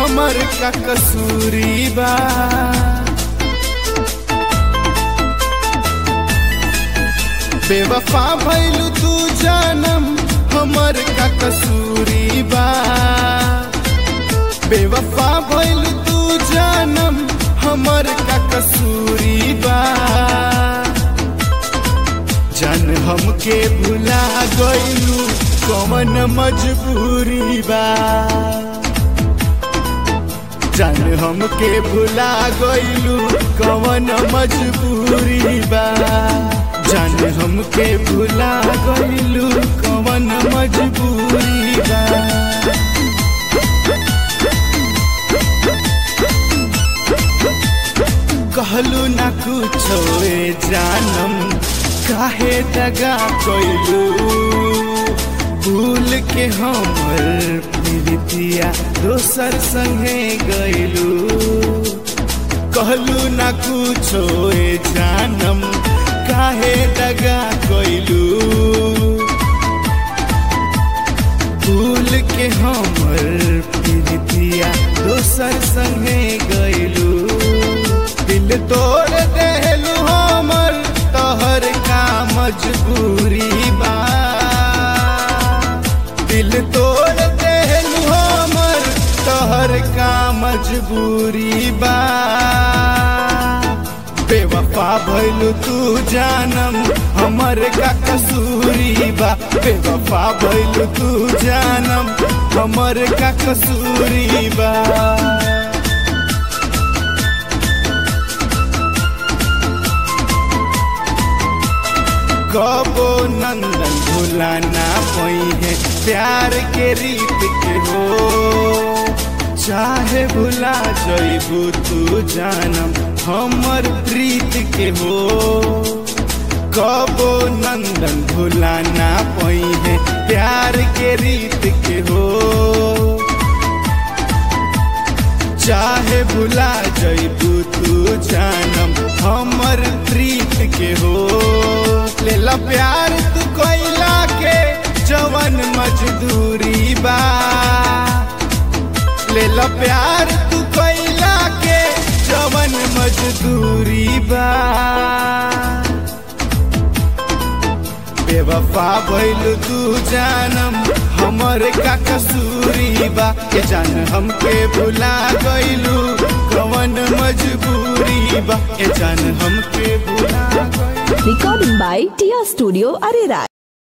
हमर का कसूरी बा बेवफा भैलू तू जानम हमर का कसूरी बा बेवफा भैलू तू जानम हमर का कसूरी बा जान हमके भुला गइलू कवन मजबूरी बा जान हमके भुला गइलू कवन मजबूरी बा जान हमके भुला गइलू कवन मजबूरी बा कहलू ना कुछो ए जानम काहे दगा कइलू भूल के हमर प्रीतिया दोसर संगे गइलू कहलू ना कुछो ए जानम काहे दगा कइलू भूल के हमर प्रीतिया दोसर संगे गइलू दिल तोड़ देलू हमर तोहर का मजबूरी बा दिल तोड़ देलू हमर तोहर का मजबूरी बा बेवफा भइलू तू जानम हमर का कसूरी बा बेवफा भइलू तू जानम हमर का कसूरी बा कबो नंदन भुलाना पई है प्यार के रीत के हो चाहे भुला जइबू तू जानम हमर प्रीत के हो कबो नंदन भुलाना पई है प्यार के रीत के हो चाहे भुला जइबू तू जानम हमर प्रीत के हो लेला प्यार तू कोइला के जवन मजदूरी बा लेला प्यार तू कोइला के जवन मजदूरी बा बेवफा भइल तू जानम हमर का कसूरी बा के जान हमके भुला गइलू कवन मजबूरी बा के जान हमके भुला गइलू Recording by Tia Studio Arera.